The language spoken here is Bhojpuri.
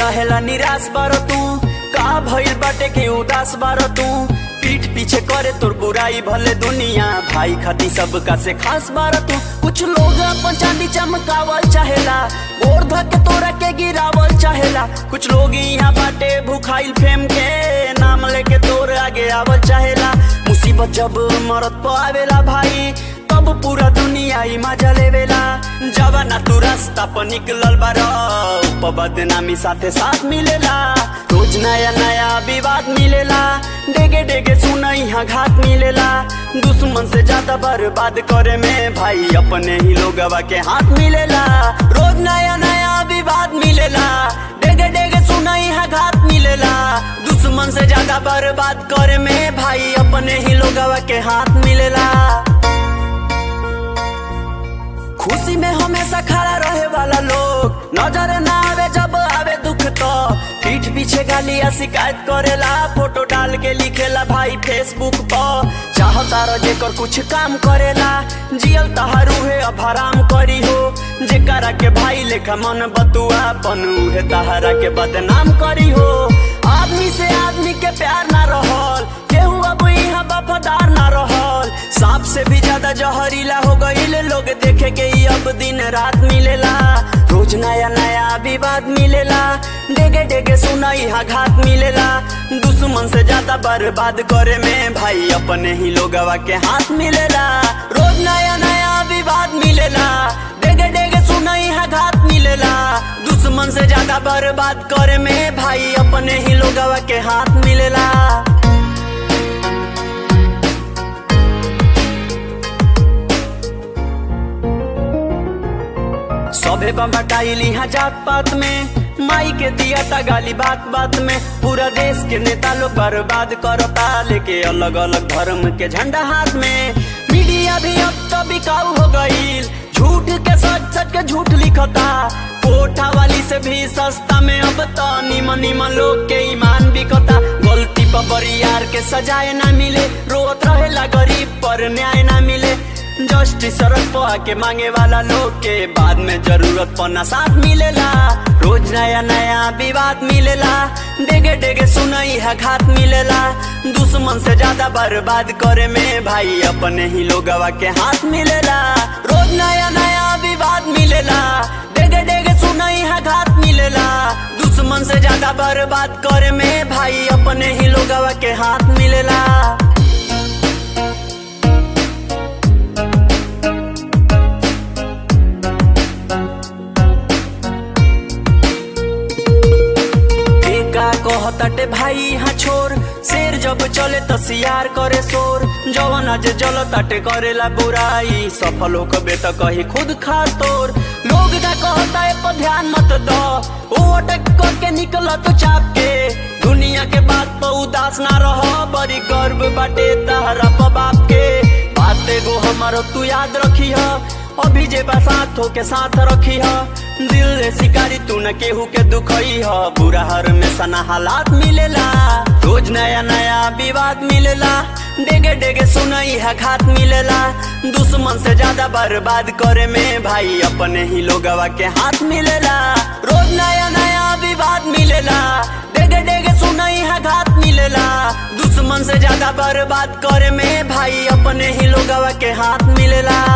रहेला निराश बार तू का भइल बाटे के उदास बार तू पीठ पीछे करे तोर बुराई भले दुनिया भाई खाती सबका से खास बार तू कुछ लोग अपन चांदी चमकावल चाहेला गोर धके तोरा के गिरावल चाहेला कुछ लोग यहाँ बाटे भूखाइल फेम के नाम लेके तोर आगे आवल चाहेला मुसीबत जब मरत पे आवेला भाई तब पूरा दुनिया ही मजा लेवेला जब ना तू रास्ता पर निकलल बार ऊपर बदनामी साथे साथ मिलेला रोज नया नया विवाद मिलेला डेगे डेगे सुना यहाँ घात मिलेला दुश्मन से ज्यादा बर्बाद करे में भाई अपने ही लोगवा के हाथ मिलेला रोज नया नया विवाद मिलेला डेगे डेगे सुना यहाँ घात मिलेला दुश्मन से ज्यादा बर्बाद करे में भाई अपने ही लोगवा के हाथ मिलेला खुशी में हमेशा खड़ा रहे वाला लोग नजर ना आवे जब आवे दुख तो पीठ पीछे गाली या शिकायत करेला फोटो डाल के लिखेला भाई फेसबुक पर चाहता रह जेकर कुछ काम करेला जियल तहारू है अब हराम करी हो जेकरा के भाई लेखा मन बतुआ पनु है तहरा के बदनाम करी हो आदमी से आदमी के प्यार ना रहल केहू अब यहाँ वफादार ना रहल सांप से भी ज्यादा जहरीला हो गईल लोग देखे के ही अब दिन रात मिलेला रोज नया नया विवाद मिलेला डेगे डेगे सुना यहाँ घात मिलेला दुश्मन से ज्यादा बर्बाद करे में भाई अपने ही लोगवा के हाथ मिलेला रोज नया नया विवाद मिलेला डेगे डेगे सुना यहाँ घात मिलेला दुश्मन से ज्यादा बर्बाद करे में भाई अपने ही लोगवा के हाथ मिलेला सभे बम्बटाइल यहाँ जात पात में माई के दिया था गाली बात बात में पूरा देश के नेता लोग बर्बाद करता लेके अलग अलग धर्म के झंडा हाथ में मीडिया भी अब तो बिकाऊ हो गईल झूठ के सच सच के झूठ लिखता कोठा वाली से भी सस्ता में अब तो निमन निमन लोग के ईमान बिकता गलती पर बरियार के सजाए ना मिले रोत रहेला गरीब पर न्याय ना मिले जस्टिस सड़क पर आके मांगे वाला लोग के बाद में जरूरत पना साथ मिलेला रोज नया नया विवाद मिलेला डेगे डेगे सुनई है घात मिलेला दुश्मन से ज्यादा बर्बाद करे में भाई अपने ही लोगवा के हाथ मिलेला रोज नया नया विवाद मिलेला डेगे डेगे सुनई है घात मिलेला दुश्मन से ज्यादा बर्बाद करे में भाई अपने ही लोगवा के हाथ मिलेला का कहताटे भाई यहाँ छोर शेर जब चले तो सियार करे शोर जवन आज जल ताटे करेला बुराई सफल हो कबे तो कही खुद खा तोर लोग का कहता है पर ध्यान मत दो वो अटक करके निकल तो चाप के दुनिया के बात पर उदास ना रहो बड़ी गर्व बाटे तहरा पर बाप के बात एगो हमारो तू याद रखी है अभी जे बसात हो के साथ रखी है दिल रे शिकारी तू न केहू के दुखई ह बुरा हर में सना हालात मिलेला रोज नया नया विवाद मिलेला डेगे डेगे सुनई है घात मिलेला दुश्मन से ज्यादा बर्बाद करे में भाई अपने ही लोगवा के हाथ मिलेला रोज नया नया विवाद मिलेला डेगे डेगे सुनई है घात मिलेला दुश्मन से ज्यादा बर्बाद करे में भाई अपने ही लोगवा के हाथ मिलेला